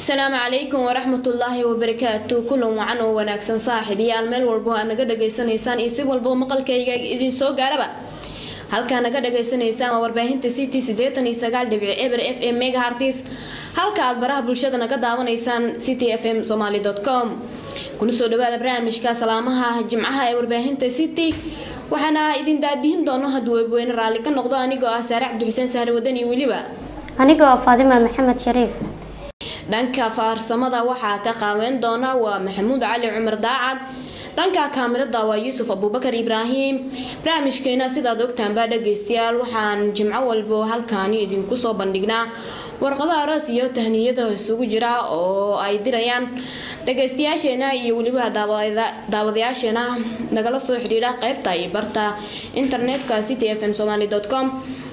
asalaamu calaykum waraxmatullaahi wabarakaatu kulan wacan oo wanaagsan saaxiibayaal meel walbo aad naga dhageysanaysaan iyo si walbo maqalkayga idin soo gaaraba halkaa naga dhageysanaysaan waa warbaahinta ct sideetan iyo sagaal dhibici eber f m megahartis halka aad baraha bulshada naga daawanaysaan ct f m somaly com kuna soo dhawaada barnaamijka salaamaha jimcaha ee warbaahinta city waxaana idin daadihin doono hadduu webweyne raalli ka noqdo anigoo ah saare cabdixuseen sahre wadani weliba anigoo ah faadima maxamed shariif dhanka faarsamada waxaa ka qaaweyn doona waa maxamuud cali cumar daacad dhanka kaamirada waa yuusuf abuubakar ibraahim barnaamijkeena sidaad ogtaanbaa dhageystayaal waxaan jimco walbo halkaani idinku soo bandhignaa warqado aroos iyo tahniyada isugu jira oo ay dirayaan dhageystayaasheena iyo weliba daawadayaasheena nagala soo xidhiidha qeybta iyo barta internetka city f m somaly com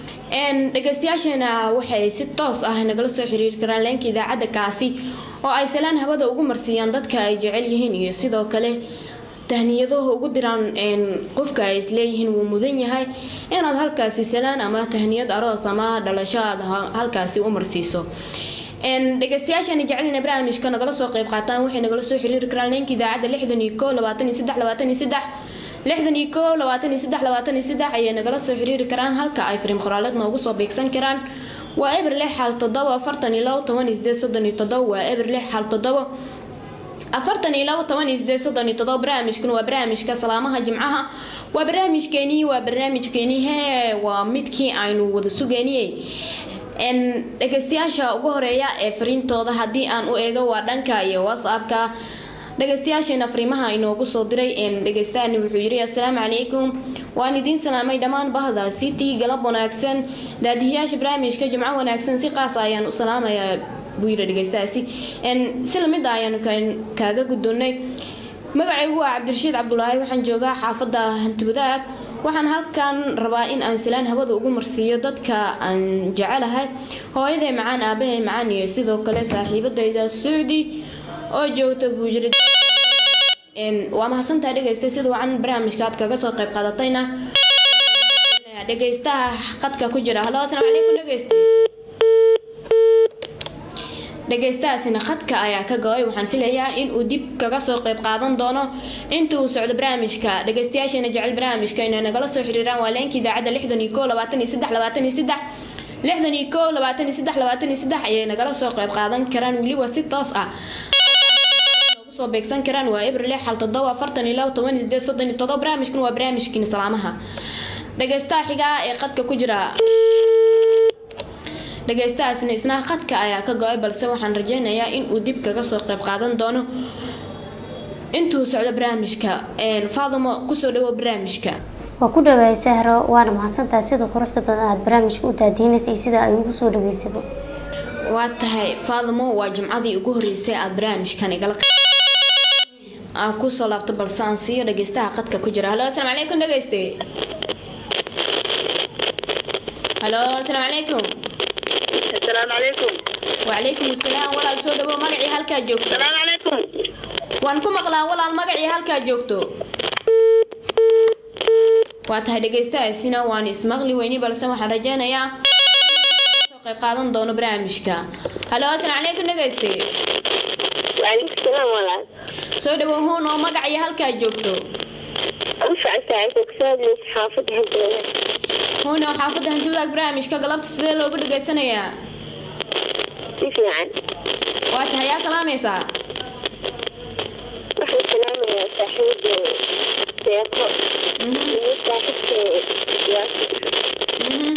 dhageystayaasheena waxay si toos ah nagala soo xiriiri karaan leenka idaacadda kaasi oo ay salaan hawada ugu marsiiyaan dadka ay jecel yihiin iyo sidoo kale tahniyadaha ugu diraan qofka ay isleeyihiin wuu mudan yahay inaad halkaasi salaan ama tahniyad aroos ama dhalasho aad halkaasi u marsiiso dhageystayaashan jecelina barnaamijka nagala soo qeyb qaataan waxay nagala soo xiriiri karaan leenka idaacadda lixdan iyo ko labaatan iyo saddex labaatan iyo saddex lixdan iyo ko labaatan iyo saddex labaatan iyo saddex ayay nagala soo xiriiri karaan halka ay fariim qoraaleed noogu soo beegsan karaan waa eber lix xal todobo afartan iyo labo toban iyo sideed soddon iyo todobo waa eber lix xal todobo afartan iyo labo toban iyo sideed soddon iyo todobo barnaamijkan waa barnaamijka salaamaha jimcaha waa barnaamijkeenii waa barnaamijkeenii hee waa midkii aynu wada sugeyniyey dhageystayaasha ugu horeeya ee fariintooda haddii aan u eego waa dhanka iyo whatsappka dhageystayaasheena fariimaha inoogu soo diray dhegeystaani wuxuu yiri assalaamu calaykum waan idiin salaamay dhammaan bahda city galab wanaagsan daadihiyaasha barnaamijka jimco wanaagsan si qaas ayaan u salaamayaa buu yiri dhegeystaasi si lamid ah ayaanu kaaga guddoonnay magacaygu waa cabdirashiid cabdulaahi waxaan joogaa xaafadda hantiwadaag waxaan halkan rabaa in aan salaan hawada ugu marsiiyo dadka aan jecelahay hooyaday macaan aabahay macaan iyo sidoo kale saaxiibadayda sucdi oo joogta buu jira waa mahadsantaha dhegeysta sida wacan barnaamijka aad kaga soo qayb qaadatayna dhegeystaha qadka ku jira halo asalaamu calaykum dhegeysta dhegeystahaasina khadka ayaa ka go-ay waxaan filayaa in uu dib kaga soo qayb qaadan doono inta uu socdo barnaamijka dhegeystayaasheena jecel barnaamijka inay nagala soo xiriiraan waa leenka idaacadda lixdan iyo ko labaatan iyo saddex labaatan iyo saddex lixdan iyo ko labaatan iyo saddex labaatan iyo saddex ayay nagala soo qayb qaadan karaan weliba si toos ah soo beegsan karaan waa eber lix xal todoba afartan iyo labo toban iyo sideed soddon iyo todoba barnaamijkan waa barnaamijkiina salaamaha dhegeystaha xigaa ee qadka ku jira dhegeystahaasina isna qadka ayaa ka go-ay balse waxaan rajeynayaa in uu dib kaga soo qayb qaadan doono intuu socdo barnaamijka faadimo kusoo dhawo barnaamijka waa ku dhawaay sahro waana mahadsantahay sida quruxda badan aada barnaamijka u daadiinaysa iyo sida ay ugu soo dhaweysaba waa tahay faadimo waa jimcadii ugu horeysay aada barnaamijkan igala aan kusoo laabto balse aan siiyo dhageystaha qadka ku jira halo asalaamu calaykum dhegeyste halo asalaamu calaykum السلام عليكم wacalaykum asalaam walaal soo dhawow magacii halkaa joogto السلام عليكم waan ku maqlaa walaal magacii halkaa joogto waa tahay dhegeystahaasina waan ismaqli weyni balse waxaan rajeynayaa soo qayb qaadan doono barnaamijka halo asalaamu calaykum dhegeyste وعليكم السلام والله soo dhawow huun oo magacii halkaa joogto أنفع ساعتك كسادني حافظ هدوء huun oo xaafadda hantiwadaag barnaamijka galabta sidee loogu dhageysanayaa كيف يعني؟ waa tahay yaa salaamaysaa نحن السلام يا صاحب سياقة صاحب ياسر Mhm.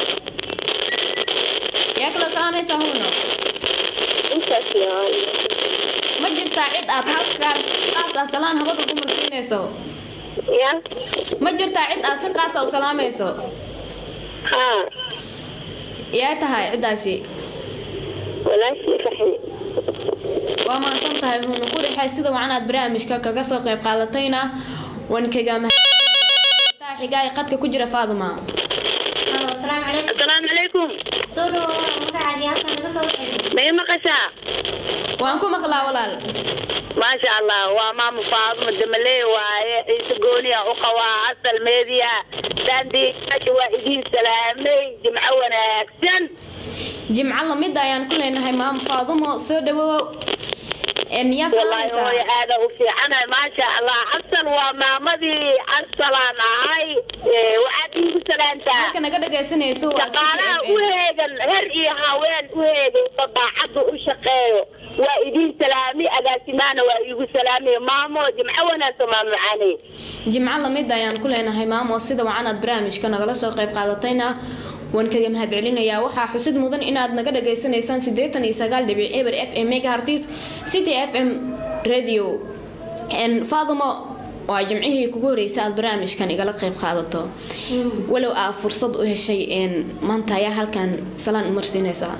yaa kaloo salaamaysaa huuno أنت يا ma jirtaa cid aad halkaas qaas ah salaan hawada ugu marsiinayso يا ma jirtaa cid aad si qaas ah u salaamayso ها yaa tahay ciddaasi ولا شيء فحني waa mahadsan tahay huuna ku dhexay sida wacan aad barnaamijka kaga soo qayb qaadatayna waan kaga mahadsantahay xigaa ee qadka ku jira faaduma asalaamu calaykum السلام عليكم soo dhawo magacaadii halkan naga soo baxayso ما مقشا waan ku maqlaa walaal maasha allah waa maama faaduma damaley waaye ciise gooniya u qabaa asal meediya daandiyaasha waa idiin salaamay jimco wanaagsan jimco lamid ayaan ku leenahay maama faadumo soo dhawow yaa wallaahi salaamaysaa hooyo aada u fiicanahay maasha allah asal waa maamadii asalaan ahay Ee, waxaad iigu salaantaa halka naga dhagaysanayso waa shaqaalaha u CFM. heegan her iyo haween u heegan oo daacadda u shaqeeyo waa idiin salaami agaasimaana waa iigu salaamay maamo jimco wanaagsan maamo macaaney jimco lamid ayaan ku leenahay maamo sida wacan aad barnaamijka nagala soo qayb qaadatayna waan kaga mahadcelinayaa waxaa xusid mudan inaad naga dhagaysanaysaan siddeetan iyo sagaal dhibic eber f m megahertz city f m radio n faadumo waa jimcihii kugu horreysay aad barnaamijkan igala qayb qaadato walow aad fursad u heshay n maanta ayaa halkan salaan umarsiinaysaa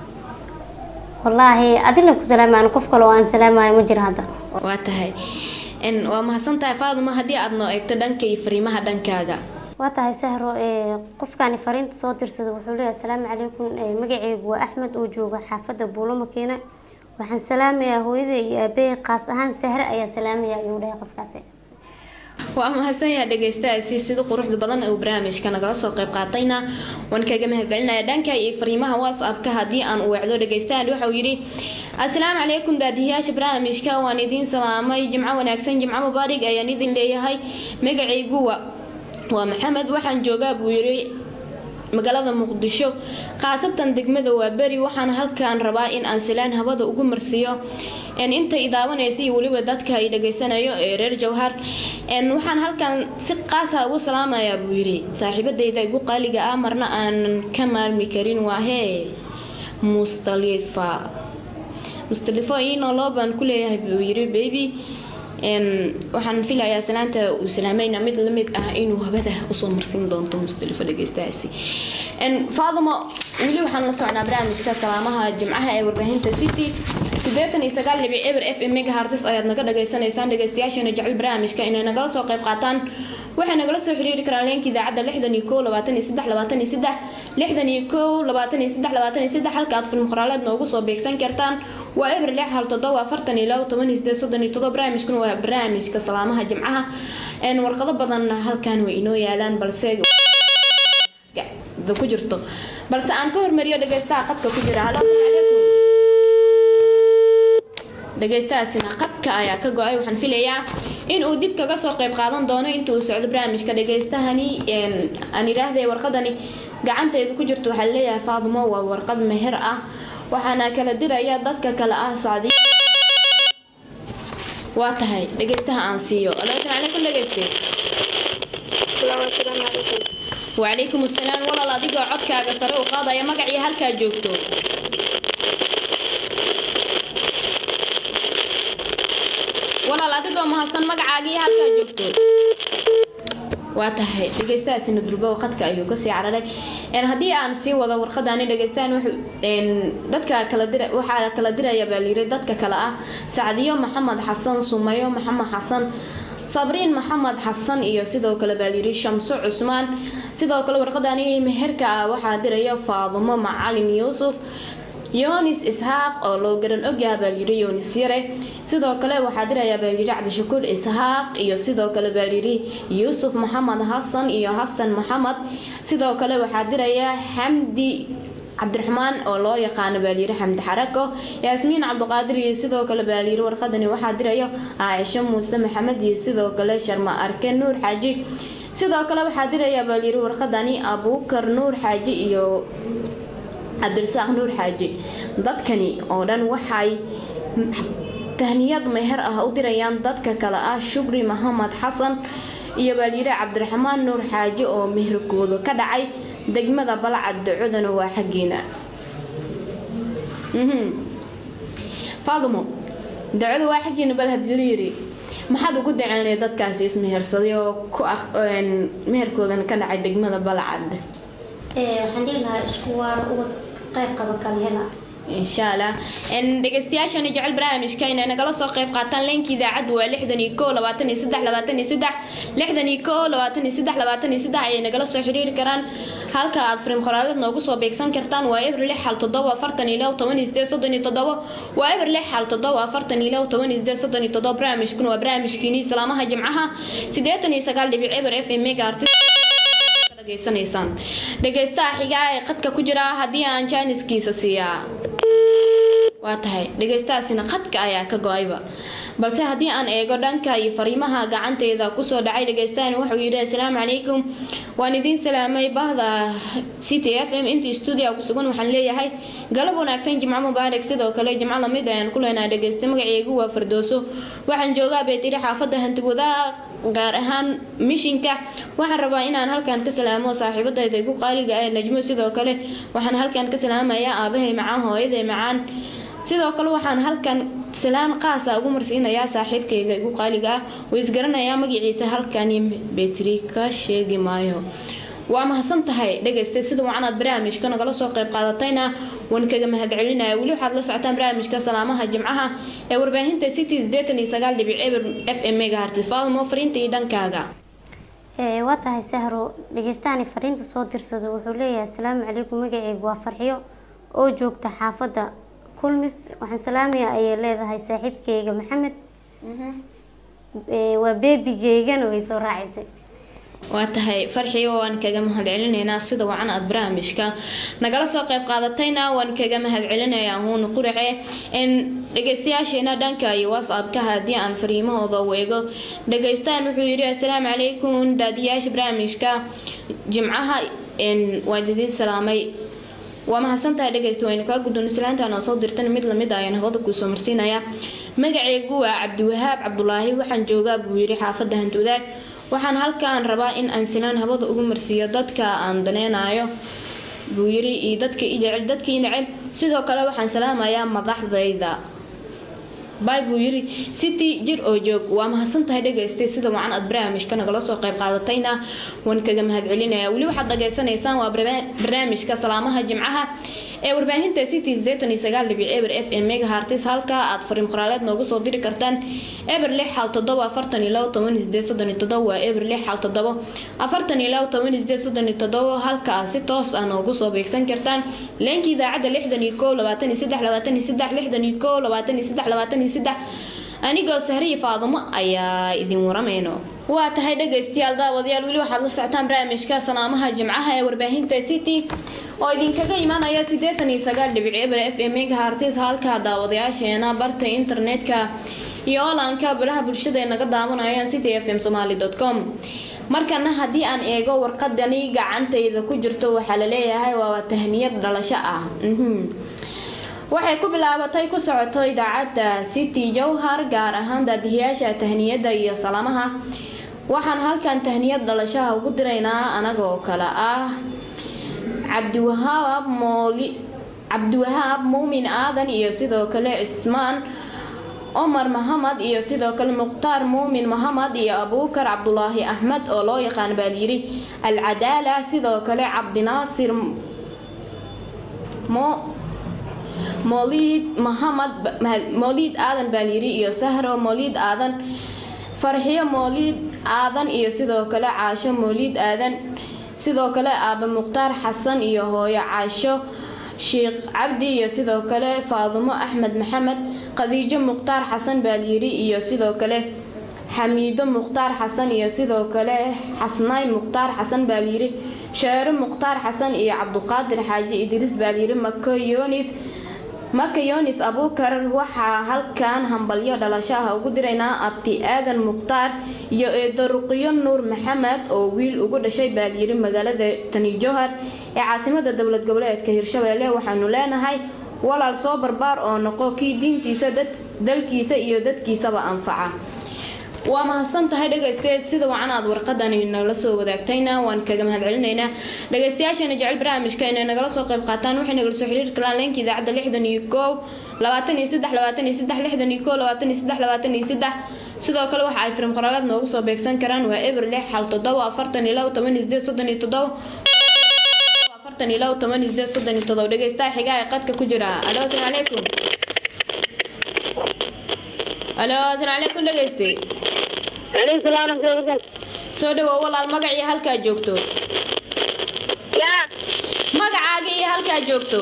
wallaahi adina ku salaamaan qof kale oo aan salaamayo ma jiro hadda waa tahay n waa mahadsan tahay faadumo haddii aad noo eegto dhanka iyo fariimaha dhankaaga waa tahay sahro ee qofkani fariinta soo dirsada wuxuu leeyahay asalaamu calaykum ee magacaygu waa axmed oo jooga xaafadda buulo makiina waxaan salaamayaa hooyada iyo aabbahay qaas ahaan sahre ayaa salaamaya ayuu dhahay qofkaasi waa mahadsanyaha dhegeystayaasi sida quruxda badan uu barnaamijka nagala soo qayb qaatayna waan kaga mahadcelinaya dhanka iyo fariimaha whatsappka haddii aan u weecdo dhegeystayaal waxauu yidhi asalaamu calaykum daadiyayaasha barnaamijka waan idiin salaamay jimco wanaagsan jimco mubaarig ayaan idin leeyahay magacaygu wa waa maxamed waxaan joogaa buu yidhi magaalada muqdisho khaasatan degmada waa beri waxaan halkan rabaa in aan silaan hawada ugu marsiiyo n inta i daawanaysa iyo weliba dadka ay dhageysanayo ee reer jawhar n waxaan halkan si qaasa ugu salaamayaa buu yidhi saaxiibadayda igu qaaliga ah marna aanan ka maarmi karin waa hee mustalifa mustalifo iinoo loo baan ku leeyahay buu yidhi baby n waxaan filayaa salaanta uu salaamayna mid lamid ah inuu habada usoo marsin doonto mustalifo dhegeystahaasi n faadimo weli waxaan la socnaa barnaamijka salaamaha jimcaha ee warbaahinta city siddeetan iyo sagaal dhibic eber f m megahertz ayaad naga dhageysanaysaan dhegeystayaasheena jecel barnaamijka inay nagala soo qayb qaataan waxay nagala soo xiriiri karaan leenka idaacadda lixdan iyo kow labaatan iyo saddex labaatan iyo saddex lixdan iyo kow labaatan iyo saddex labaatan iyo saddex halka aad film qoraaleed noogu soo beegsan kartaan waa eber lix hal toddoba afartan iyo labo toban iyo sideed soddon iyo toddoba barnaamijkuna waa barnaamijka salaamaha jimcaha een warqado badanna halkan way inoo yaalaan balse ba ku jirto balse aan ka hormariyo dhegeystaha qadka ku jira halo asalaamu calaykum dhegeystahaasina qadka ayaa ka go-ay waxaan filayaa in uu dib kaga soo qayb qaadan doono inta uu socdo barnaamijka dhegeystahani aan idhaahday warqadani gacanteedu ku jirto waxaa leeyahay faadimo waa warqad meher ah waxaana kala diraya dadka kale ah sacdi waa tahay dhegeystaha aan siiyo alo asalaamu calaykum dhegeyste wacalaykum asalaam walaal adigoo codkaaga sare u qaadaya magacii halkaa joogto walaal adigoo mahadsan magacaagii halkaa joogto waa tahay dhegeystahaasina durbo qadka ayuu kasii cararay haddii aan sii wado warqadani dhegeystahan dadka kala dira waxaa kala diraya baa layiri dadka kale ah sacdiyo maxamed xasan sumayo maxamed xasan sabriin maxamed xasan iyo sidoo kale baa layiri shamso cusmaan sidoo kale warqadani meherka ah waxaa diraya faadumo macalin yuusuf yonis isxaaq oo loo garan ogyaha baa layiri yonis yare sidoo kale waxaa diraya baa layiri cabdishakuur isxaaq iyo sidoo kale baa layiri yuusuf maxamed xasan iyo xasan maxamed sidoo kale waxaa diraya xamdi cabdiraxmaan oo loo yaqaano baa layiri xamdi xarako yaasmiin cabdiqaadir iyo sidoo kale baa layiri warqadani waxaa diraya caaisho muuse maxamed iyo sidoo kale sharma arke nuur xaaji sidoo kale waxaa diraya baa layiri warqadani abuukar nuur xaaji iyo cabdirasaaq nuur xaaji dadkani oo dhan waxay tahniyad meher ah u dirayaan dadka kale ah shukri maxamed xasan iyo baalyire cabdiraxmaan nuur xaaji oo meherkooda ka dhacay degmada balcad dacodana waa xaggiina faadimo dacwada waa xaggiina bal hadii la yiri maxaad ugu daceynaya dadkaasi ismehersaday oo ku meherkoodana ka dhacay degmada balcad waxaan dhihi lahaa isku waar uga qayb qaba kala hela insha allah dhegeystayaashani jecel barnaamijka inay nagala soo qayb qaataan leenka idaacaddu waa lixdan iyo kow labaatan iyo saddex labaatan iyo saddex lixdan iyo kow labaatan iyo saddex labaatan iyo saddex ayay nagala soo xiriiri karaan halka aad fariin qoraalad noogu soo beegsan kartaan waa eber lix hal toddoba afartan iyo labo toban iyo sideed soddon iyo toddobo waa eber lix hal toddoba afartan iyo labo toban iyo sideed soddon iyo toddobo barnaamijkuna waa barnaamijkiinii salaamaha jimcaha siddeetan iyo sagaal dhibic eber f m mega artist dhegaysanaysaan dhegaystaha xigaa ee qadka ku jira haddii aan jaaniskiisa siiyaa waa tahay dhegaystahaasina qadka ayaa ka go-ayba balse haddii aan eego dhanka iyo fariimaha gacanteeda kusoo dhacay dhagaystahani wuxuu yidhi assalaamu calaykum waan idiin salaamay bahda c t f m intii stuudiga ku sugan waxaan leeyahay galab wanaagsan jimco mubaarak sidoo kale jimco lamid ayaan ku leenahay dhagaysta magaceygu waa fardooso waxaan joogaa beetiri xaafadda hantiwadaa gaar ahaan mishinka waxaan rabaa inaan halkan ka salaamo saaxiibadayda igu qaaliga ee najmo sidoo kale waxaan halkan ka salaamayaa aabahay macaan hooyaday macaan sidoo kale waxaan halkan salaan qaasa ugu marsiinayaa saaxiibkayga igu qaaliga ah oo isgaranayaa magaciisa halkani betri ka sheegi maayo waa mahadsan tahay dhagaystay sida wacan aad barnaamijka nagala soo qayb qaadatayna waan kaga mahadcelinaya weli waxaad la socotaan barnaamijka salaamaha jimcaha ee warbaahinta city sideetan iyo sagaal dhibic eber f m mega hartis faalmo fariinta iyo dhankaaga waa tahay sahro dhagaystahani fariinta soo dirsado wuxuu leeyahay asalaamu calaykum magaceygu waa farxiyo oo joogta xaafadda kulmis waxaan salaamaya ayay leedahay saaxiibkeyga maxamed waa beebigeygana way soo raacisay waa tahay farxiyo waan kaga mahadcelinaynaa sida wacan aad barnaamijka nagala soo qayb qaadatayna waan kaga mahadcelinayaa huun qurace in dhagaystayaasheena dhanka iyo whatsappka haddii aan fariimahooda weego dhagaystaan wuxuu yidhi assalaamu calaykum daadiyaasha barnaamijka jimcaha waan idiin salaamay waa mahadsantahay dhegaysta waynu kaa guddoon islaantaan oo soo dirtan mid lamid ayaan hawada kuusoo marsiinayaa magaceygu waa cabdiwahaab cabdulaahi waxaan joogaa buu yidhi xaafadda hantuudaag waxaan halkaan rabaa in aan silaan hawada ugu marsiiyo dadka aan daneynayo buu yidhi iyo dadka i jecel dadkii neceb sidoo kale waxaan salaamayaa madaxdayda bay buu yidhi city jir oo joog waa mahadsan tahay dhagaystay sida wacan aad barnaamijka nagala soo qayb qaadatayna waan kaga mahadcelinaya weli waxaad dhageysanaysaan waa barnaamijka salaamaha jimcaha ee warbaahinta city sideetan iyo sagaal dhibic eber f m mega hartis halka aad fariim qoraaleed noogu soo diri kartaan eber lix xal toddoba afartan iyo labo toban iyo sideed soddon iyo toddoba waa eber lix xal toddoba afartan iyo labo toban iyo sideed soddon iyo toddoba halka aad si toos ah noogu soo beegsan kartaan leenka idaacadda lixdan iyo kow labaatan iyo saddex labaatan iyo saddex lixdan iyo kow labaatan iyo saddex labaatan iyo saddex anigoo sahriya faadumo ayaa idin waramayno waa tahay dhagaystayaal daawadayaal weli waxaad la socotaan barnaamijka salaamaha jimcaha ee warbaahinta city oo idinkaga imaanaya siddeetan iyo sagaal dhibic eber f m mega hartis halka daawadayaasheena barta internetka iyo olanka baraha bulshada ay naga daawanayaan city f m somaly com markana haddii aan eego warqadani gacantayda ku jirto waxaa la leeyahay waa tahniyad dhalasho ah waxay ku bilaabatay ku socoto idaacadda city jowhar gaar ahaan daadihiyaasha tahniyadda iyo salaamaha waxaan halkan tahniyad dhalashaha ugu diraynaa anagoo kale ah cabdiwahaab mooli cabdiwahaab muumin aadan iyo sidoo kale cismaan cumar maxamed iyo sidoo kale mukhtaar muumin maxamed iyo abuukar cabdulaahi axmed oo loo yaqaan baa layidhi alcadaala sidoo kale cabdinaasir mo mooliid maxamed mooliid aadan baa layidhi iyo sahro mooliid aadan farxiyo mooliid aadan iyo sidoo kale caasho mooliid aadan sidoo kale aaba mukhtaar xasan iyo hooyo caasho sheekh cabdi iyo sidoo kale faadumo axmed maxamed khadiijo mukhtaar xasan baalyiri iyo sidoo kale xamiido mukhtaar xasan iyo sidoo kale xasnayn mukhtaar xasan baalyiri sheero mukhtaar xasan iyo cabduqaadir xaaji idriis baalyiri makoyonis makayonis abuukar waxaa halkan hambalyo dhalashaha ugu diraynaa abti aadan mukhtaar iyo eedaruqyo nuur maxamed oo wiil ugu dhashay baalyiri magaalada tani jowhar ee caasimada dowlad goboleedka hirshabeelle waxaanu leenahay walaal soo barbaar oo noqo kii diintiisa dalkiisa iyo dadkiisaba anfaca waa mahadsan tahay dhagaystee sida wacan aad warqadani nala soo wadaagtayna waan kaga mahadcelinaynaa dhagaystayaasheena jecel barnaamijka inay nagala soo qayb qaataan waxay nagala soo xiriiri karaan leenka idaacadda lixdan iyo koow labaatan iyo saddex labaatan iyo saddex lixdan iyo koow labaatan iyo saddex labaatan iyo saddex sidoo kale waxa ay firim qoraalaad noogu soo beegsan karaan waa eber lix xal toddoba afartan iyo labo toban iyo sideed soddon iyo toddoba afartan iyo labo toban iyo sideed soddon iyo toddoba dhagaystaha xigaa ee qadka ku jira alo asalaamu calaykum alo asalaamu calaykum dhagayste soo dhawow walaal magacii halkaa joogto yaa halkaa joogto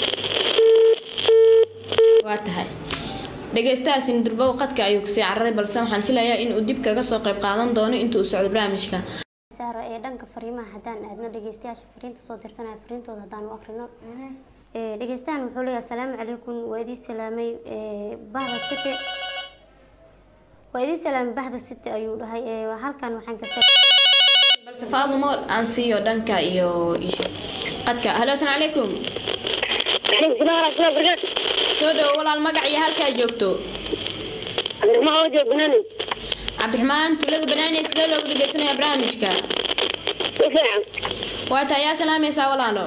waa tahay dhegeystahaasina durbow qadka ayuu kasii cararay balse waxaan filayaa inuu dib kaga soo qayb qaadan doono inta uu socdo barnaamijka sahro ee dhanka fariimaha haddaan aadno dhegeystayaasha fariinta soo dirsanaya fariintooda haddaan u akrino Ee, dhegeystahan wuxuu leeyahay asalaamu calaykum waa idin salaamay ee, bahda city waa idin salaamay bahda city ayuu dhahay ee, halkan waxaan ka balse faadumo aan siiyo dhanka iyo isha qadka halo asalaamu calaykum عليكم السلام ورحمة الله وبركاته soo dhawo walaal magac iyo halkaa joogto عبد الرحمن وجه بناني cabdiraxmaan tulada banaaney sidee loogu dhegeysanaya barnaamijka وفاعل waa tahay yaa salaamaysaa walaalo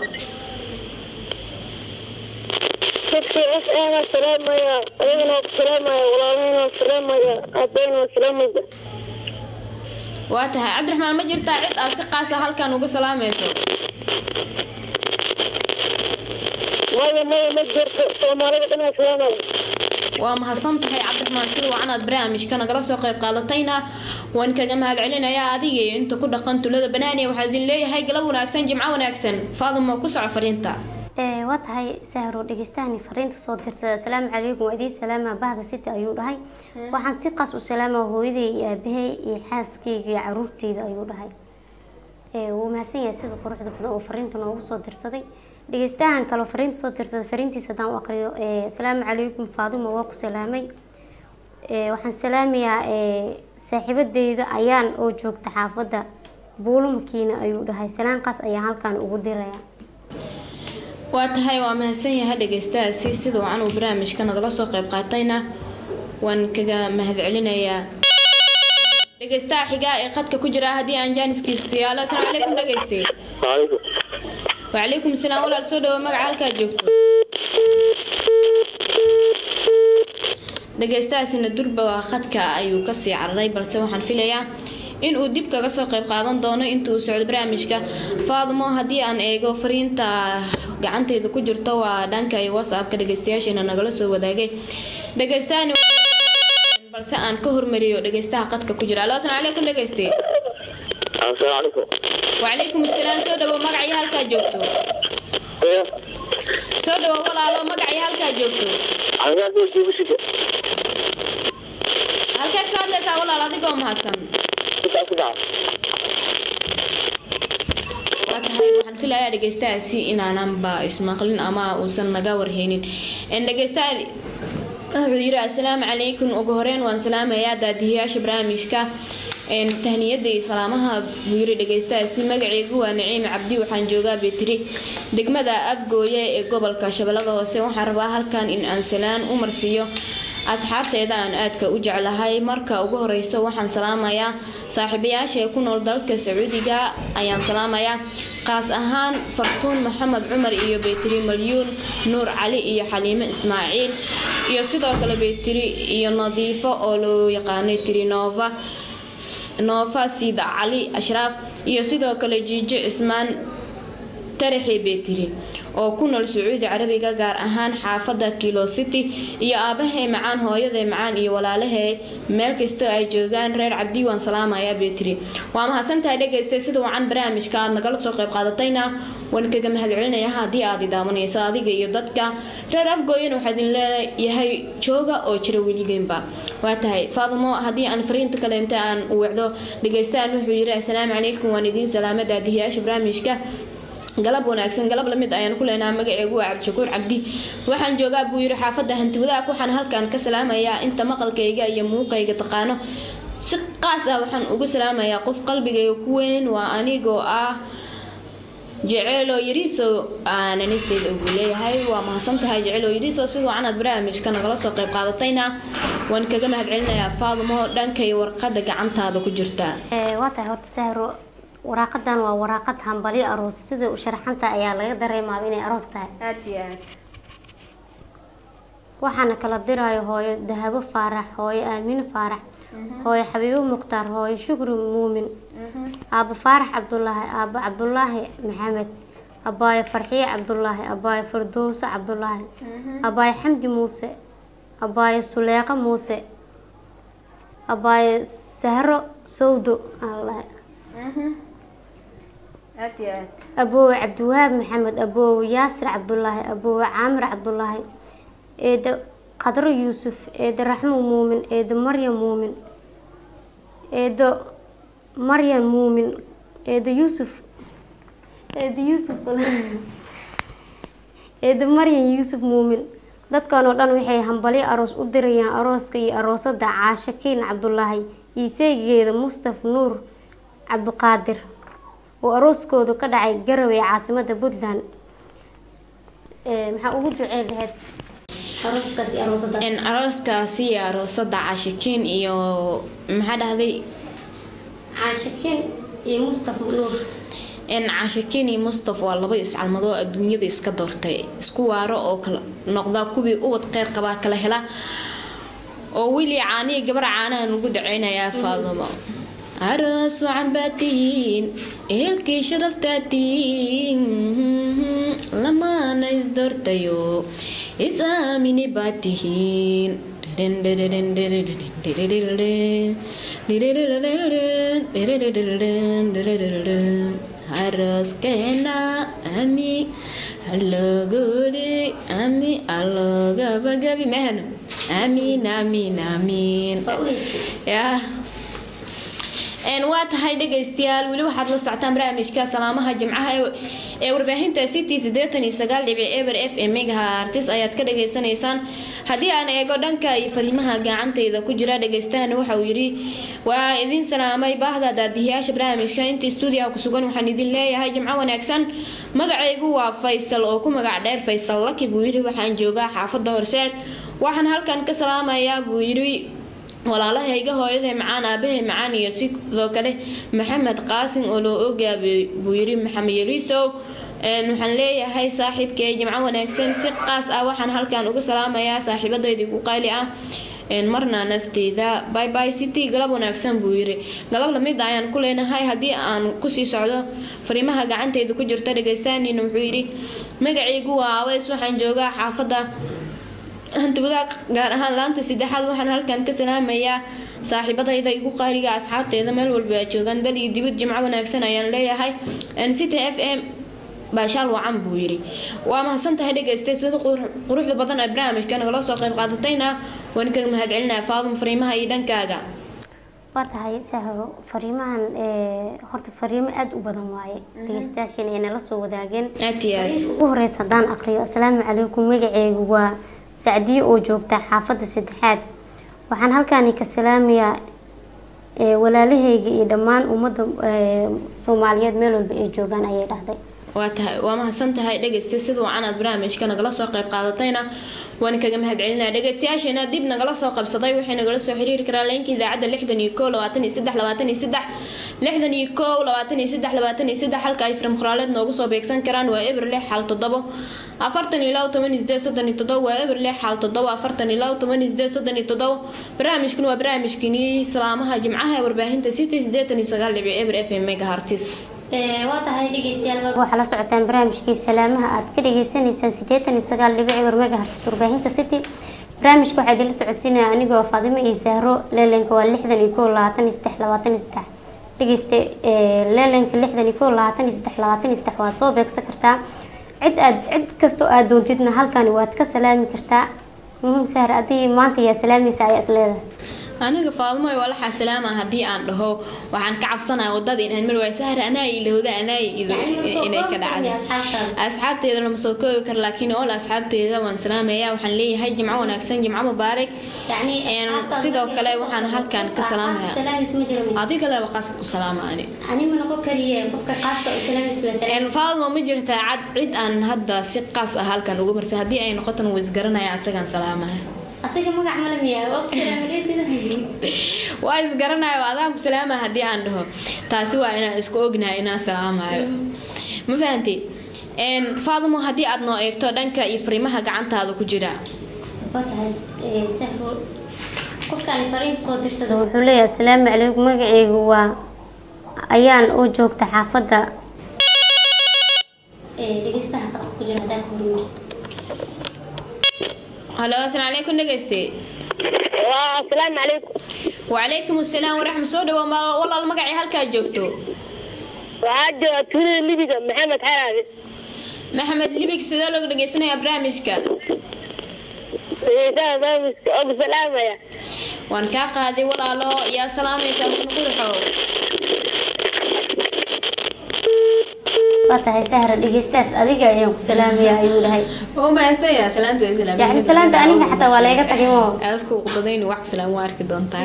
dadkii af aana salaamaya ayagana waa ku salaamaya walaalahayna waa salaamaya aabbayna waa salaamaya waa tahay cabdiraxmaan ma jirtaa cid aad si qaasa halkan uga salaamayso maya maya ma jirto soomaalida dhan waa salaamaya waa mahadsan tahay cabdiraxmaan sida wacan aad barnaamijka nagala soo qayb qaadatayna waan kaga mahad celinayaa adiga iyo inta ku dhaqan tulada banaaniya waxaa idin leeyahay galab wanaagsan jimco wanaagsan faaduma ku soco fariinta Ee, waa tahay sahro dhegeystahan fariinta soo dirsada asalaamu calaykum waa idin salaama bahda city ayuu dhahay waxaan si qaas u salaamaa hooyaday iyo aabahay iyo xaaskayga iyo caruurteyda ayuu dhahay Ee, wuu mahadsan yahay sida quruxda badan oo fariinta noogu soo dirsaday dhegeystahan kaloo fariinta soo dirsaday fariintiisa haddaan u aqriyo ee, asalaamu calaykum faaduma waa ku salaamay Ee, waxaan salaamayaa ee, saaxiibadeyda ayaan oo joogta xaafadda buulumakiina ayuu dhahay salaankaas ayaan halkan ugu diraya waa tahay waa mahadsan yahay dhegeystahaasi sida wacan uu barnaamijka nagala soo qayb qaatayna waan kaga mahad celinayaa dhegeystaha xigaa ee khadka ku jira haddii aan jaaniskiisa siyaalo asalaamu calaykum dhegeyste waalaikum wacalaykum asalaam walaal soo dhawo magaca halkaa joogto dhegeystahaasina durba waa khadka ayuu kasii cararay balse waxaan filayaa in uu dib kaga soo qayb qaadan doono inta uu socdo barnaamijka faadumo haddii aan eego fariinta gacanteyda ku jirto waa dhanka iyo whatsappka dhegeystayaasheena nagala soo wadaagay dhegeystaani balse aan ka hormariyo dhegeystaha qadka ku jira alo asalaamu calaykum dhegeyste asalaamu calaykum wacalaykum asalaam soo dhawo magacii halkaa joogto soo dhawo walaalo magacii halkaa joogto halkee kasoo hadlaysaa walaal adigoo mahadsan waa tahay waxaan filayaa dhegeystahaasi inaananba ismaqlin ama uusan naga warhaynin En dhegeystaha wuxuu yiri assalaamu calaykum ugu horeyn waan salaamayaa daadihiyaasha barnaamijka En tahniyada iyo salaamaha buu yiri dhegeystahaasi magacaygu waa naciim cabdi waxaan joogaa betri degmada afgooye ee gobolka shabeellada hoose waxaan rabaa halkan in aan salaan u marsiiyo asxaabteeda aan aadka u jeclahay marka ugu horeyso waxaan salaamayaa saaxiibayaasha ee ku nool dalka sacuudiga ayaan salaamayaa qaas ahaan fartuun maxamed cumar iyo betri malyuun nuur cali iyo xaliime ismaaciil iyo sidoo kale betri iyo nadiifo oo loo yaqaanay trinova noofa siida cali ashraaf iyo sidoo kale jiijo ismaan taraxi betri oo ku nool sacuudi carabiga gaar ahaan xaafada kilo city iyo aabahay macaan hooyaday macaan iyo walaalahay meel kastoo ay joogaan reer cabdi waan salaamayaa betri waa mahadsantahay dhegeystay sida wacan barnaamijka aad nagala soo qayb qaadatayna waan kaga mahad celinaya haddii aad idaawanayso adiga iyo dadka reer afgooyan waxaa idin leeyahay jooga oo jira weligeynba waa tahay faadumo haddii aan fariinta kaleenta aan wacdo dhegeystaan wuxuu yiri assalaamu calaykum waan idiin salaama daadihiyaasha barnaamijka galab wanaagsan galab lamid ayaan ku leenaha magaceegu waa cabdishakuur cabdi waxaan joogaa buu yiri xaafadda hantiwadaag waxaan halkan ka salaamayaa inta maqalkayga iyo muuqayga taqaano si qaas ah waxaan ugu salaamayaa qof qalbigayga ku weyn waa anigoo ah jeceelo yariiso aananisteeda ugu leeyahay waa mahadsan tahay jeceelo yariiso si wacan aad barnaamijka nagala soo qayb qaadatayna waan kaga mahad celinayaa faadumo dhankay warqada gacantaada ku jirta Ee, waa tahay horta sahro waraaqadan waa waraaqad hambalyo aroos sida u sharaxanta ayaa laga dareemaa inay aroos tahay aad iyo aad waxaana kala dirayo hooyo dahabo faarax hooyo aamino faarax hooyo xabiibo mukhtaar hooyo shukri muumin aabo faarax cabdulaahi aabo cabdulaahi maxamed abaayo farxiye cabdulaahi abaayo firdowso cabdulaahi abaayo xamdi muuse abaayo suleeqo muuse abaayo sahro sowdo aan lahay aad iyo aad aboowe cabdiwahaab maxamed aboowe yaasir cabdulaahi aboowe caamir cabdulaahi eedo qadro yuusuf eedo raxmo muumin eedo maryam muumin eedo maryam muumin eedo yuusuf eedo yuusuf eedo maryam yuusuf muumin dadkan oo dhan waxay hambalyo aroos u dirayaan arooska iyo aroosada caasho kiin cabdulaahi iyo seegeeda mustaf nuur cabdiqaadir oo arooskoodu ka dhacay garowe ee caasimada puntland maxaa ugu ducee lahayd arooskaas iyo aroosada in arooskaasi iyo aroosada caashikiin iyo maxaa dhahday caasho kiin iyo mustaf nuur in caashikiin iyo mustaf waa laba iscalmado oo adduunyada iska doortay isku waaro oo kala noqda kuwii ubad qeyr qabaa kala hela oo wili caaniya gabar caanahan ugu daceynayaa faadumo aroos wacan baad tihiin ehelkii sharaftaad tihiin lamaana isdoortayo is aamini baad tihiin aroskeena ami haloguri ami alogabagabi mahano amiin amiin amiin waa u haystay yaa een waa tahay dhegaystayaal weli waxaad la socotaan barnaamijka salaamaha jimcaha ee- ee warbaahinta city sideetan iyo sagaal dhibic eber f m megahertz ayaad ka dhagaysanaysaan haddii aan eego dhanka iyo fariimaha gacantayda ku jira dhagaystahana waxa uu yidhi waa idin salaamay baahda daadihiyaasha barnaamijka inta stuudiyaha ku sugan waxaan idin leeyahay jimco wanaagsan magacaygu waa faysal oo ku magac dheer faysal laki buu yidhi waxaan joogaa xaafada horseed waxaan halkan ka salaamayaa buu yidhi walaalahayga hooyaday macaan aabahay macaan iyo sidoo kale maxamed qaasin oo loo ogaa buu yiri maxamed yariisow Een, waxaan leeyahay saaxiibkay jimco wanaagsan si qaas ah waxaan halkan uga salaamayaa saaxiibadaydii ku qaali ah Een, marna nafteyda bye bye city galab wanaagsan buu yiri galab lamid ah ayaan ku leenahay haddii aan kusii socdo fariimaha gacanteyda ku jirta dhagaystaaniina wuxuu yidhi magacaygu waa aweys waxaan joogaa xaafada hantiwadaag gaar ahaan laanta saddexaad waxaan halkan ka salaamayaa saaxiibadayda igu qaaliga asxaabteeda meel walba ay joogaan dal iyo dibad jimco wanaagsan ayaan leeyahay city f m baashaal wacan buu yidhi waa mahadsan tahay dhegaystay sida qurux- quruxda badan ee barnaamijka nagala soo qayb qaadatayna waan kaga mahadcelinaya faadum fariimaha iyo dhankaaga waa tahay sahro fariimahan ee, horta fariimo aada u badan waaye dhegeystayaashan ay nala soo wadaageen aad iyo aad ugu horeysa haddaan aqriyo asalaamu calaykum magaceygu waa sacdiyo oo joogta xaafadda saddexaad waxaan halkaani ka salaamayaa ee, walaalahayga iyo dhammaan ummadda ee, soomaaliyeed meel walba ay joogaan ayay dhahday waa tahay waa mahadsan tahay dhegaystay sida wacan aad barnaamijka nagala soo qayb qaadatayna waan kaga mahadcelinaya dhegaystayaasheena dib nagala soo qabsaday waxay nagala soo xiriiri karaan leenka idaacadda lixdan iyo kow labaatan iyo saddex labaatan iyo saddex lixdan iyo kow labaatan iyo saddex labaatan iyo saddex halka ay firim qoraaleed noogu soo beegsan karaan waa eber lix xal toddobo afartan iyo labo toban iyo sideed soddon iyo toddobo waa eber lix xal toddobo afartan iyo labo toban iyo sideed soddon iyo toddobo barnaamijkan waa barnaamijkini salaamaha jimcaha ee warbaahinta city sideetan iyo sagaal dhibic eber f m megahertz waa tahay dhegeystayaal waxaa la socotaan barnaamijkii salaamaha aad ka dhegeysaneysaan sideetan iyo sagaal dhibic eber megahertz warbaahinta city barnaamijka waxaa idinla socodsiinaya anigoo faadimo iyo sahro leelenka waa lixdan iyo kow labaatan iyo saddex labaatan iyo saddex dhegeysta leelenka lixdan iyo kow labaatan iyo saddex labaatan iyo saddex waad soo beegsan kartaa cid aad cid kastoo aad doontidna halkani waad ka salaami kartaa Mhm, sahro adii maanta yaa salaamaysa ayaa isleedahay aniga faadmo waa laxaa salaama haddii aan dhaho waxaan ka cabsanaya wadada inaan mar waay sahar anaa ilowda anaa ido inay ka dhacday asxaabteeda lama soo koobi karo laakiin ool asxaabteeda waan salaamaya waxaan leeyahay jimco wanaagsan jimco mubaarak Een, sidoo kale waxaan halkan ka salaamaya adiga leba qaas ku salaama ani Een, faadmo ma jirtaa cad cid aan hadda si qaas ah halkan ugu marsan haddii ay noqotan wuu isgaranaya asagaan salaamaya asaga magac malamiya waa isgaranayo waa adaan ku salaama haddii aan dhaho taasi waa inaan isku ognahay inaan salaamayo ma fahanti Een, faadmo haddii aad noo eegto dhanka iyo fariimaha gacantaada ku jira qofkaan fariinta soo dirsado wuxuu leeyahay asalaamu calaykum magaceygu waa ayaan oo joogta xaafadda dhegeystaha qadka ku jira haddaan ka hormarsid halo asalaamu calaykum dhegeyste waa asalaamu calaykum wacalaykum asalaam waraxma soo dhawo walaal magacii halkaa joogto waxaa jooga tuulada midiga maxamed xaraadi maxamed libig sidee looga dhagaysanayaa barnaamijka dhegeystaha barnaamijka og salaamaya waan kaa qaaday walaalo yaa salaamaysaa mudna qurxow waa tahay sahra dhegeystaas adiga ayaan ku salaamaya ayuu dhahay oo maasaya salaanta way salaamay yacni salaanta aniga xataa waa layga tagay mo aasku qadayni wax ku salaam waa arki doontaa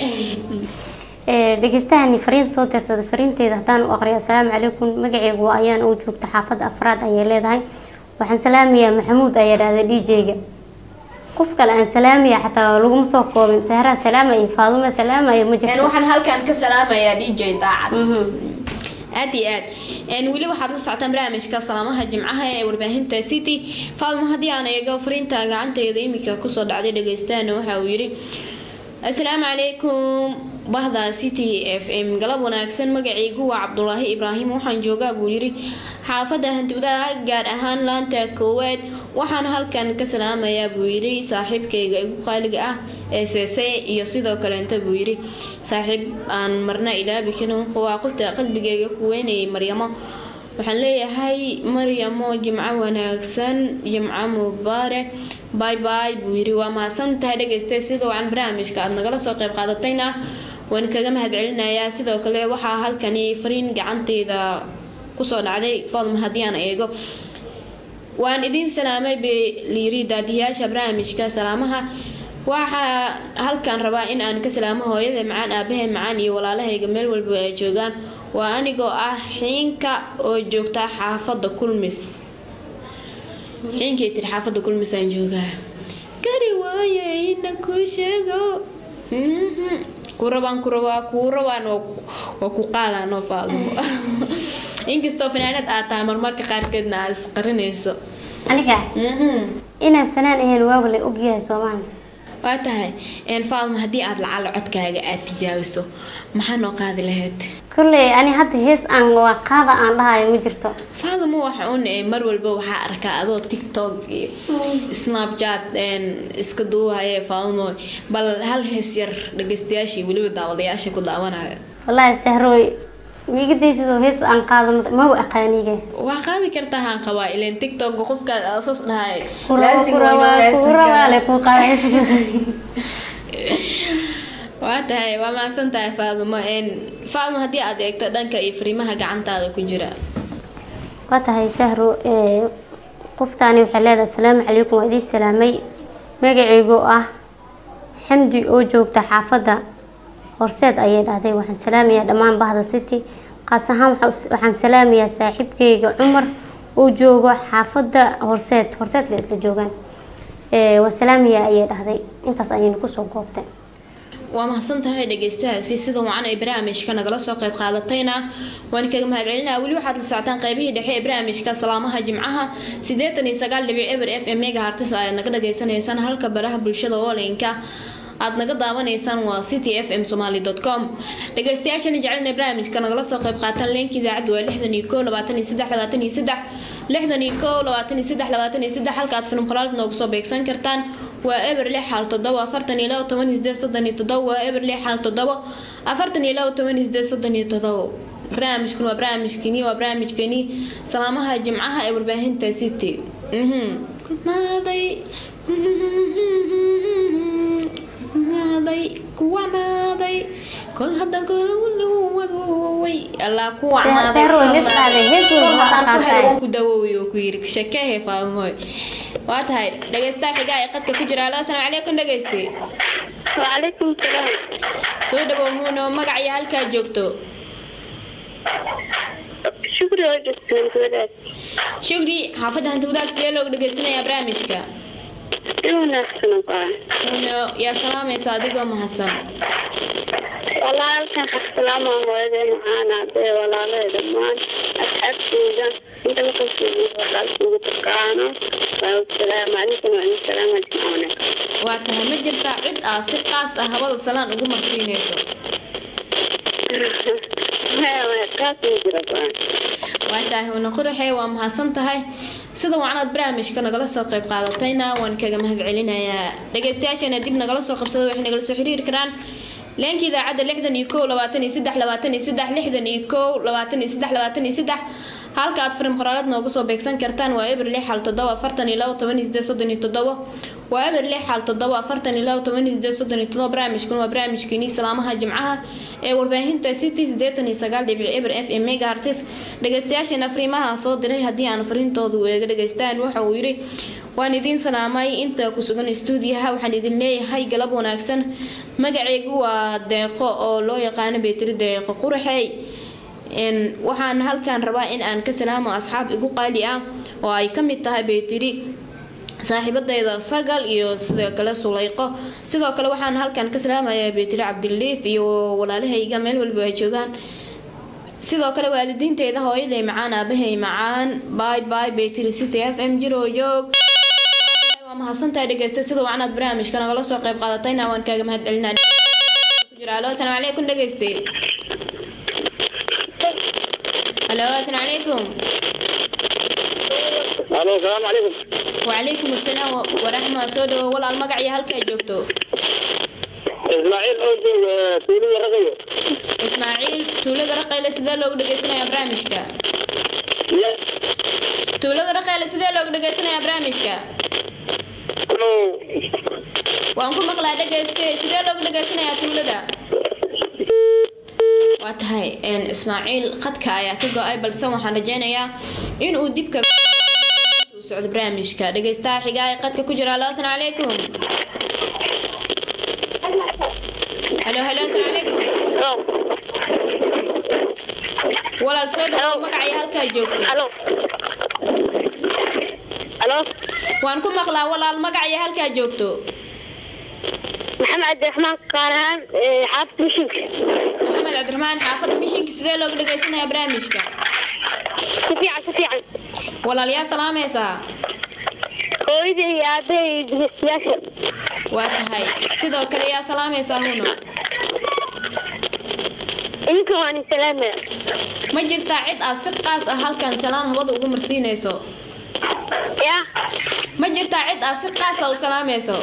Ee, dhegeystahani fariinta soo dirsada fariinteeda haddaan u aqriyo asalaamu calaykum magaceygu waa ayaan oo joogta xaafadda afraad ayay leedahay waxaan salaamayaa maxamuud ayaa dhahday dj-ga qof kale aan salaamaya xataa laguma soo koobin sahraa salaamaya faadumo salaamaya ma een jirto waxaan halkan ka salaamayaa dj daacad Mhm. aad iyo aad een weli waxaad la socotaan barnaamijka salaamaha jimcaha ee warbaahinta city faalmo haddii aan eego fariinta gacanteyda iminka kusoo dhacday dhagaystahana waxa uu yidhi asalaamu calaykum bahda city f m galab wanaagsan magacaygu waa cabdulaahi ibraahim waxaan joogaa buu yidhi xaafadda hantiwadaha gaar ahaan laanta koowaad waxaan halkan ka salaamayaa buu yidhi saaxiibkayga igu qaaliga ah ee seese iyo sidoo kaleenta buu yidhi saaxiib aan marna ilaabi karin waa qofta qalbigayga ku weynayay maryamo waxaan leeyahay maryamo jimco wanaagsan jimco mubaarak bay bay buu yidhi waa mahadsan tahay dhegaystay sida wacan barnaamijka aad nagala soo qayb qaadatayna waan kaga mahadcelinayaa sidoo kale waxaa halkani fariin gacanteyda kusoo dhacday fadma haddii aan eego waan idiin salaamay bay layiri daadiyaasha barnaamijka salaamaha waxaa halkan rabaa in aan ka salaamo hooyada macaan aabahay macaan iyo walaalahayga meel walba ay joogaan waa anigoo ah xiinka oo joogta xaafadda kulmis xiinkay tiri xaafadda kulmis aan joogaa gari waaye ina kuu sheego Mhm. kurabaan kurabaa kuu rabaan waa ku- waa ku qaadaan oo faalmo inkastoo fanaanad aad tahay marmarka qaarkeedna aad isqarinayso aniga Mhm. inaan fanaan ahayn waaba la ogyahay soomaali waa tahay een faalmo haddii aad lacala codkaaga aad tijaabiso maxaa noo qaadi lahayd kolley ani hadda hees aan waa qaada aan dhahayo ma jirto faalmo waxa uun ee mar walba waxaa arkaa adoo tiktok iyo snapchat een iska duuhaya faalmo bal hal hees yar dhagaystayaashii weliba daawadayaasha ku daawanaya wallaahi sahrooy miigadaysidoo hees aan qaado ma- maba aqaaniga waa qaadi kartaa haan qabaa ileen tiktok qofkaad aasas dhahay kuraba laazim kuraba waa inuu heesan kurabaale karaa. ku qaada waa tahay waa mahadsan tahay faalmo een faalmo haddii aad eegto dhanka iyo fariimaha gacantaada ku jira waa tahay sahro ee, qoftaani waxay leedahay asalaamu calaykum waa idiin salaamay magacaygu ah xamdi oo joogta xaafadda horseed ayay dhahday waxaan salaamayaa dhammaan bahda city qaas ahaan waxaa us- waxaan salaamayaa saaxiibkayga cumar oo joogo xaafadda horseed horseed bay isla joogaan Ee, waa salaamayaa ayay dhahday intaas ayayna kusoo goobtay waa mahadsan tahay dhegeystahaasi sida wacan ay barnaamijka nagala soo qayb qaadatayna waan kaga mahadcelinaa weli waxaad la socotaan qaybihii dhexe ee barnaamijka salaamaha jimcaha siddeetan iyo sagaal dhibic eber f m mega hartis ayaad naga dhagaysanaysaan halka baraha bulshada oolinka aad naga daawanaysaan waa city f m somaly com dhegeystayaashani jecelna barnaamijka nagala soo qayb qaataan leenka idaacaddu waa lixdan iyo koo labaatan iyo saddex labaatan iyo saddex lixdan iyo koo labaatan iyo saddex labaatan iyo saddex halka aad film qolaad noogu soo beegsan kartaan waa eber lix xal toddoba afartan iyo labo toban iyo sideed soddon iyo toddoba waa eber lix xal toddoba afartan iyo labo toban iyo sideed soddon iyo toddoba barnaamijkan waa barnaamijkeni waa barnaamijkeni salaamaha jimcaha ee warbaahinta city mhm naaday naaday kuwacnaaday kol hadda goloway allah kuwacnaaday Sahro, hees dhahday, hees walba waa aqaantahay. ku dawooway oo ku yiri sheekehe faalmooy waa tahay dhegeystaha xigaa ee qadka ku jira alo asalaamu calaykum dhegeyste وعليكم السلام soo dhawow huuno magac iyo halkaa joogto شكرا وجزاك الله shugri xaafadda hanti wadaag sidee looga dhegeysanayaa barnaamijka إنه أحسن قاعد huuno yaa salaamaysa adigoo mahadsan والله كان السلام عليكم معانا بي ولا لا دمان أسعد جدا أنت ما كنت والله كنت تقانا والسلام عليكم وعليكم السلام أجمعين waa tahay ma jirtaa cid aad si qaas ah habada salaan ugu marsiinayso ما ما كاتب جربان waa tahay huuno quraxee waa mahadsan tahay sida wacnaad barnaamijka nagala soo qayb qaadatayna waan kaga mahad celinayaa dhegeystayaashana dib nagala soo qabsada waxay nagala soo xiriiri karaan leenka idaacadda lixdan iyo kow labaatan iyo saddex labaatan iyo saddex lixdan iyo kow labaatan iyo saddex labaatan iyo saddex halka aad fariin qoraalad nooga soo beegsan kartaan waa eber lix hal toddoba afartan iyo labo toban iyo sideed soddon iyo toddobo waa eber lix hal toddoba afartan iyo labo toban iyo sideed soddon iyo toddoba barnaamijkan waa barnaamijkeenii salaamaha jimcaha ee warbaahinta city siddeetan iyo sagaal dhibic eber f m megahertz dhegeystayaasheena fariimaha soo diray haddii aan fariintoodu eega dhegeystaan waxa uu yidhi waan idiin salaamay inta ku sugan stuudiyaha waxaan idin leeyahay galab wanaagsan magaceygu waa deeqo oo loo yaqaano beetri deeqo quraxey waxaan halkan rabaa in aan ka salaamo asxaab igu qaali ah oo ay ka mid tahay beetiri saaxiibadayda sagal iyo sidoo kale sulayqo sidoo kale waxaan halkan ka salaamayaa beetiri cabdiliif iyo walaalahayga meel walba ay joogaan sidoo kale waalidiinteyda hooyaday macaan aabahay macaan bay bay beetiri city f m jiro joog waa mahadsantahay dhegeysta sida wacnaad barnaamijka nagala soo qayb qaadatayna waan kaaga mahad celinaa alo asalaamu calaykum dhegeyste alo asalaamu calaykum alo salaamu calaykum وعليكم السلام ورحمة سودو ولا المقع يا هلكا جوكتو ismaaciil oo jooga tuulada raqayo إسماعيل تولد رقيلة سيدا لوغ دقيسنا يا برامجكا تولد رقيلة سيدا لوغ دقيسنا يا برامجكا وانكو مقلا دقيستي سيدا لوغ دقيسنا يا تولدا واتهاي ان إسماعيل خدك يا كيكو اي بلسان وحان رجينيا إن uu dibka socdo barnaamijka dhegeystaha xigaa ee qadka ku jira alo asalaamu calaykum halo halo asalaamu calaykum walaal soo dhawo magacaya halkaa joogto alo alo waan ku maqlaa walaal magacaya halkaa joogto maxamed cabdiraxmaan qaarahaan xaafid mishinka maxamed cabdiraxmaan xaafadda mishinka sidee looga dhegeysanayaa barnaamijka si fiican si fiican walaal yaa salaamaysaa hooyada iyo aabaha iyo dhegeystayaasha waa tahay sidoo kale yaa salaamaysaa huno idinka waan salaamaya ma jirtaa cid aad si qaas ah halkan salaan hawada ugu marsiinayso ya ma jirtaa cid aad si qaas ah u salaamayso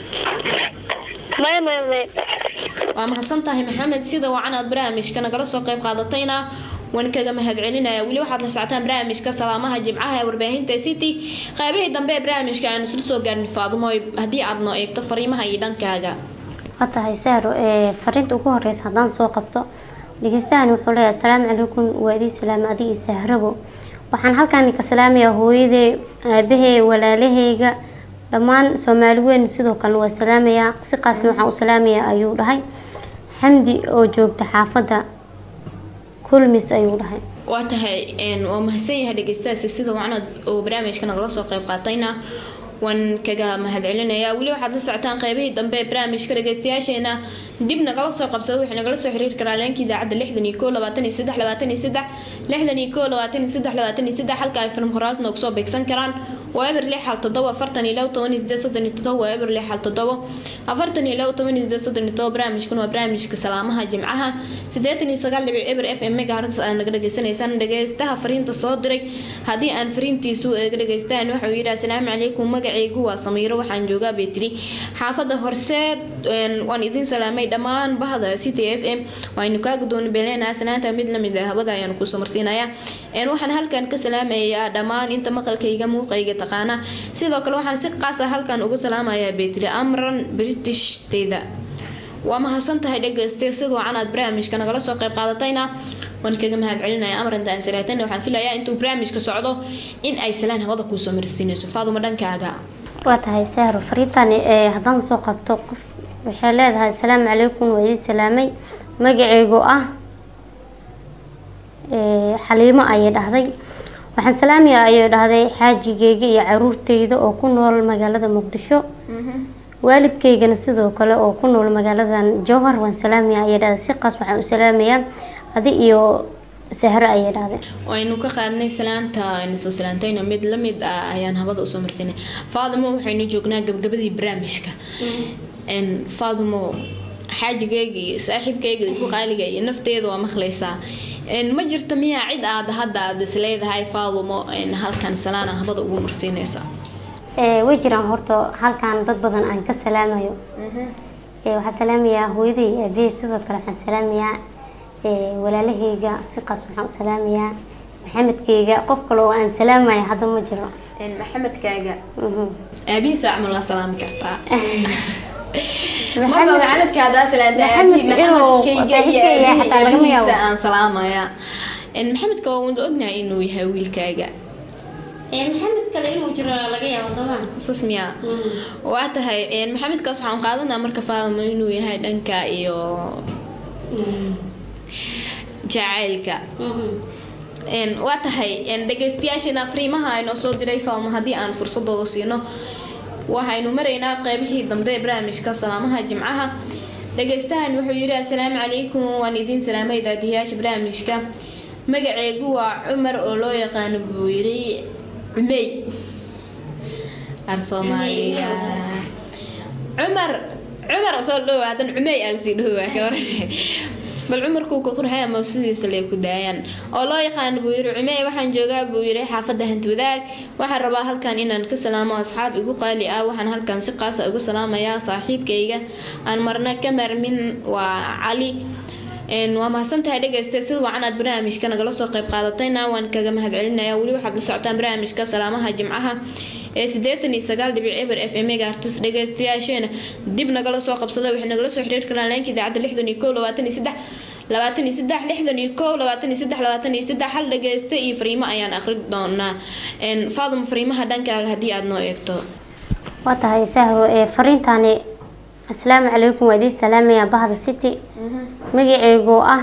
maya maya maya waa mahadsan tahay maxamed sida wacan aad barnaamijka nagala soo qayb qaadatayna waan kaga mahad celinaya weli waxaad la socotaan barnaamijka salaamaha jimcaha ee warbaahinta city qaybihii dambe ee barnaamijka aanu isla soo gaarnay faadumo haddii aad noo eegto fariimaha iyo dhankaaga waa tahay sahro ee fariinta ugu horeysa haddaan soo qabto dhegeystahan wuxuu leeyahay asalaamu calaykum waa idii salaama adi iyo sahrabo waxaan halkan ka salaamayaa hooyaday aabahey walaalahayga dhammaan soomaali weyn sidoo kalena waa salaamayaa si qaasna waxaan u salaamayaa ayuu dhahay xamdi oo joogta xaafadda kulmis ayuu dhahay waa tahay waa mahadsan yahay dhegeystahaasi sida wacnad oo barnaamijka nagala soo qayb qaatayna waan kaga mahad celinayaa weli waxaad la socotaan qeybihii dambe ee barnaamijka dhegeystayaasheena dib nagala soo qabsada waxay nagala soo xiriiri karaa leenka idaacadda lixdan iyo koo labaatan iyo saddex labaatan iyo saddex lixdan iyo koo labaatan iyo saddex labaatan iyo saddex halka ay film horaad noogu soo beegsan karaan waa eber lix hal toddoba afartan iyo labo toban iyo sideed soddon iyo toddoba waa eber lix hal toddoba afartan iyo labo toban iyo sideed soddon iyo toddoba barnaamijkan waa barnaamijka salaamaha jimcaha siddeetan iyo sagaal dhibic eber f m megahertz aad naga dhagaysanaysaan dhegeystaha fariinta soo diray haddii aan fariintiisu eega dhegeystaan waxa uu yidhi asalaamu calaykum magacaygu waa samiiro waxaan joogaa beetri xaafadda horseed waan idiin salaamay dhammaan bahda city f m waaynu kaaga dooni beleynaa sanaanta mid lamid ah hawada ayaanu kusoo marsiinayaa waxaan halkan ka salaamayaa dhammaan inta maqalkayga muuqayga taqaana sidoo kale waxaan si qaas ah halkan ugu salaamayaa beetri amran britishteyda waa mahadsan tahay dhegeyste sidoo can aad barnaamijka nagala soo qayb qaadatayna waan kaga mahad celinaya amranta aan salaatayna waxaan filayaa intuu barnaamijka socdo in ay salaan hawada kuusoo marsiinayso faaduma dhankaaga waa tahay sahro fariintani ee haddaan soo qabto qof waxay leedahay asalaamu calaykum waa idin salaamay magaceygu ah xaliimo ayay dhahday waxaan salaamaya ayay dhahday xaajigeyga iyo caruurteyda oo ku nool magaalada muqdisho waalidkeygana sidoo kale oo ku nool magaaladan jowhar waan salaamaya ayay dhahday si qaas waxaan u salaamayaa adi iyo sahro ayay dhahday waynu ka qaadnay salaanta aynu soo salaantayna mid lamid ah ayaan habada usoo marsinay faadimo waxaynu joognaa gabagabadii barnaamijka faadimo xaajigeyga iyo saaxiibkeyga ku qaaliga iyo nafteeda waa maqlaysaa ma jirta miyaa cid aad hadda aad isleedahay faadumo halkan salaana habada ugu marsiinaysa way jiraan horta halkan dad badan aan ka salaamayo Ee, waxaan salaamayaa hooyaday iyo aabbahay sidoo kale waxaan salaamayaa ee, walaalahayga si qaas waxaan u salaamayaa maxamedkayga qof kale oo aan salaamaya hadda ma jiro maxamedkaaga Mhm. aabihiisa camal waa salaami kartaa Maxamed- marba maxamedka haddaa salaanta Maxamed aabihi inuu maxamedkayga iyo saaxiibkayga aabihi- xataa lagama yaabo. aabihiisa aan salaamaya En maxamedka waa wada ognahay inuu yahay wiilkaaga Ee, maxamed kale inuu jiro laga yaabo soo ma sas miyaa waa tahay en maxamedkaas waxaan qaadanaa marka faadimo inuu yahay dhanka iyo jacaylka En, waa tahay en, dhagaystayaasheena fariimaha aynoo soo diray faalmo haddii aan fursadooda siino waxaynu maraynaa qeybihii dambe ee barnaamijka salaamaha jimcaha dhagaystahan wuxuu yidhi assalaamu calaykum waan idiin salaamay daadiyaasha barnaamijka magaceegu waa cumar oo loo yaqaano buu yidhi cumey ar soomaaliya cumar cumar soo dhowaa hadan cumey aan sii dhowaa ka hor bal cumarkuu ku qurxay ama sidiisa lee ku daayaan oo loo yaqaan buu yiri cumey waxaan joogaa buu yiri xaafadda hanti wadaag waxaan rabaa halkan inaan ka salaamo asxaab igu qaali ah waxaan halkan si qaasa ugu salaamayaa saaxiibkayga aan marna ka marmin waa cali een waa mahadsantahay dhegaysta sida wacan aad barnaamijka nagala soo qayb qaadatayna waan kaga mahadcelinayaa weli waxaad la socotaan barnaamijka salaamaha jimcaha ee sideetan iyo sagaal dhibic eber f m ga artis dhegaystayaasheena dib nagala soo qabsada waxay nagala soo xiriiri karaan leenka idaacadda lixdan iyo kow labaatan iyo saddex labaatan iyo saddex lixdan iyo kow labaatan iyo saddex labaatan iyo saddex hal dhagaysta iyo fariimo ayaan akhri doonaa een faadum fariimaha dhankaaga haddii aad noo eegto waa tahay sahro ee fariintani asalaamu calaykum waa idiin salaamayaa bahda city magaceegu ah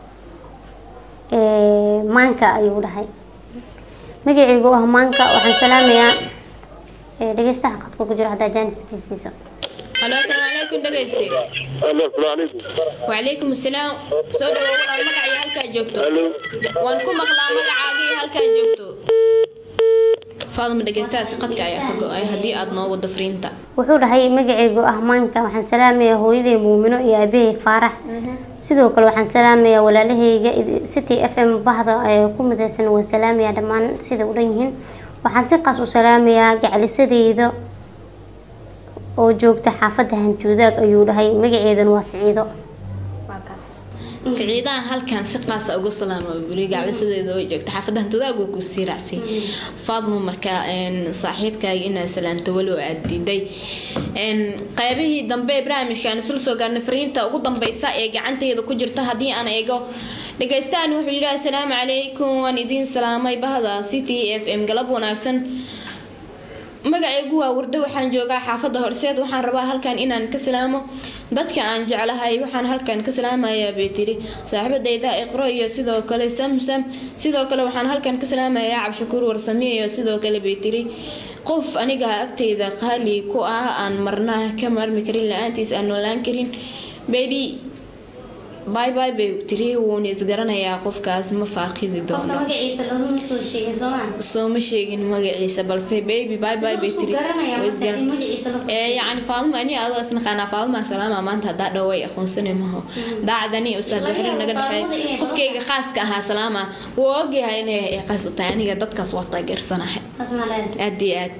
ee, maanka ayuu dhahay magaceegu ah maanka waxaan salaamayaa ee, dhegeystaha qadka ku jira haddaa jaaniskiisiiso halo asalaamu calaykum dhagayste Allo, assalaamu calaykum. وعليكم السلام soo dhawow walaal magacii halkaa joogto Allo. waan ku maqlaa magacaagii halkaa joogto faaduma dhegeystahaasi qadka ayaa ka go-ay haddii aad noo wado fariinta wuxuu dhahay magaceygu ah maanka waxaan salaamayaa hooyaday muumino iyo aabahey faarax sidoo kale waxaan salaamayaa walaalahayga id- city f m bahda ee ku midaysan waan salaamayaa dhammaan sida u dhan yihiin waxaan si qaas u salaamayaa gaclisadeyda oo joogta xaafadda hanjuudaag ayuu dhahay magaceedana waa siciido siciidaha halkan si qaasa uga salaama buli gaclisadeeda oo joogta xaafadan tadaagu ku sii raacsi faadmo markaa een saaxiibkaaga inaad salaanto walow aad diiday een qaybihii dambe ee barnaamijka aan isla soo gaarnay fariinta ugu dambeysa ee gacanteeda ku jirta haddii aan eego dhagaystaan wuxuu yidhi assalaamu calaykum waan idiin salaamay bahda city f m galab wanaagsan magacaygu waa wardo waxaan joogaa xaafadda horseed waxaan rabaa halkan inaan ka salaamo dadka aan jeclahay waxaan halkan ka salaamayaa bay tiri saaxiibadayda iqro iyo sidoo kale samsam sidoo kale waxaan halkan ka salaamayaa cabshakuur warsame iyo sidoo kale bay tiri qof aniga agteyda qaali ku ah aan marna ka marmi karin la-aantiis aan noolaan karin baby bye bye bay tiri wuuna isgaranayaa qofkaas ma faaqidi doono magaciisa looma soo sheegin sooma soo ma sheegin magaciisa balse baby bye bye bay tiri Way isgaran- ee yacni faaduma ani adoo isnaqaanaa faaduma salaama maanta haddaa dhow way aqoonsani maho daacadani ustaad waxrir naga dhexeey qofkayga khaaska ahaa salaama wuu ogyahay inay ay qaas u tahay aniga dadkaas waa taageersanahay aad iyo aad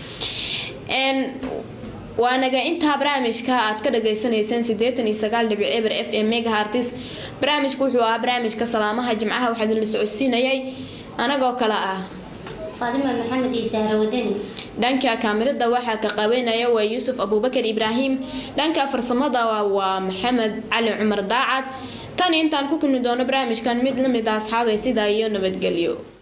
n waanaga intaa barnaamijka aad ka dhagaysanayseen sideetan iyo sagaal dhibic eber f m megahartis barnaamijku wuxuu ahaa barnaamijka salaamaha jimcaha waxaa idinla socodsiinayay anagoo kale ah faadima maxamed iyo sahra wadani dhanka kaamirada waxaa ka qabanaya waa yuusuf abuubakar ibraahim dhanka farsamada waa- waa maxamed cali cumar daacad tan intaan ku kulmi doono barnaamijkan mid lamid ah asxaabay sidaa iyo nabadgelyo